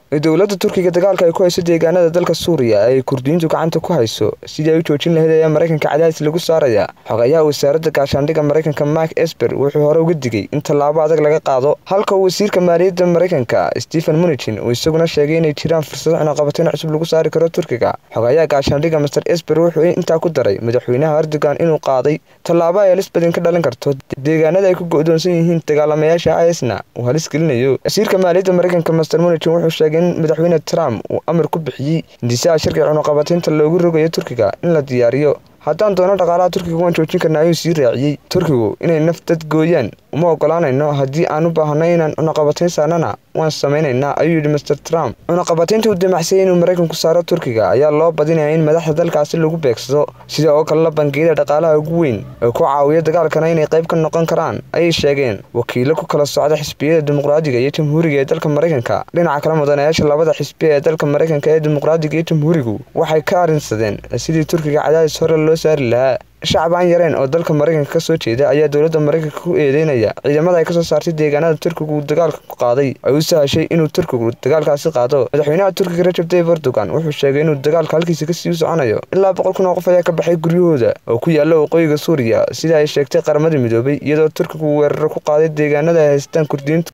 dowladda turkiga dagaalka ay ku hayso deegaanada dalka suuriya ee ay kurdiyiintu gacanta ku hayso sidii ay u joojin lahayd ayaa maraykanka cadaadis lagu saaraya xogayaha wasaaradda gaashaandhigga maraykanka mark esper wuxuu hore uga digay in tallaabo adag laga qaado halka wasiirka maaliyadda maraykanka stephen munichin uu isaguna sheegay inay jiraan fursado cunaqabateyn cusub lagu saari karo turkiga xogayaha gaashaandhigga master esper wuxuu intaa ku daray madaxweynaha erdogan inuu qaaday tallaabo ay halis badin ka dhalin karto deegaanada ay ku go-doonsan yihiin dagaalamayaasha isna uu halis gelinayo wasiirka maaliyadda maraykanka master munichin wuxuu sheegay in madaxweyne trump uu amar ku bixiyey hindisaha shirka cunaqabateynta loogu rogayo turkiga in la diyaariyo haddaan doono dhaqaalaha turkiga waan joojin karna ayuu sii raaciyey turkigu inay naf dad gooyaan uma ogolaanayno haddii aan u baahanay inaan cunaqabateyn saarnana waan samaynaynaa ayuu yidhi master trump cunaqabateynta uu damacsayay inuu maraykanku saaro turkiga ayaa loo badinaya in madaxda dalkaasi lagu beegsado sida oo kalena bangiyada dhaqaalaha ugu weyn ee ku caawiya dagaalkana inay qayb ka noqon karaan ayay sheegeen wakiilo ku kala socda xisbiyada dimuqraadiga iyo jamhuuriga ee dalka maraykanka dhinaca kale mudanayaasha labada xisbiya ee dalka maraykanka ee dimuqraadiga iyo jamhuurigu waxay ka arrinsadeen sidii turkiga cadaadis hore loo saari lahaa shacab aan yareen oo dalka maraykanka ka soo jeeda ayaa dowladda maraykanka ku eedeynaya ciidamada ay kasoo saartay deegaanada turkigu uu dagaalka ku qaaday ay u sahashay inuu turkigu dagaalkaasi qaado madaxweynaha turkiga rajab tayyib erdogan wuxuu sheegay inuu dagaalka halkiisa kasii soconayo ilaa boqol kun oo qof ayaa ka baxay guryahooda oo ku yaala waqooyiga suuriya sida ay sheegtay qaramada midoobay iyadoo turkigu weeraro ku qaaday deegaanada ay haystaan kurdiyiintu